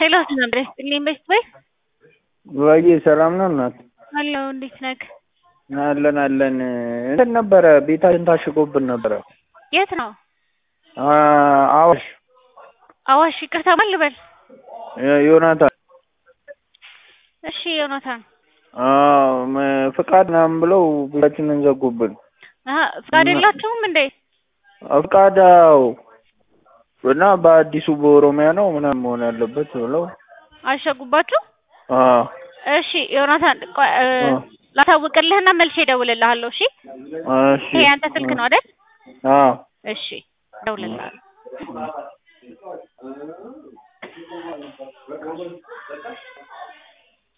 ሄሎ ነበር ይስጥልኝ በስት ወይ ወይ ሰላም ነው እናት? አለሁ እንዴት ነህ? አለን አለን። እንትን ነበረ ቤታችን ታሽጎብን ነበረ። የት ነው? አዋሽ አዋሽ ይቅርታ ማን ልበል? ዮናታን። እሺ ዮናታን አዎ ፍቃድ ምናምን ብለው ቤታችንን ዘጉብን። አሀ ፍቃድ የላችሁም እንዴ? ፍቃድ አዎ እና በአዲሱ በኦሮሚያ ነው ምናምን መሆን ያለበት ብለው አሸጉባችሁ? አዎ እሺ ዮናታን ቆይ እ ላሳውቅልህና መልሼ እደውልልሃለሁ። እሺ እሺ ይሄ ያንተ ስልክ ነው አይደል? አዎ እሺ እደውልልሃለሁ።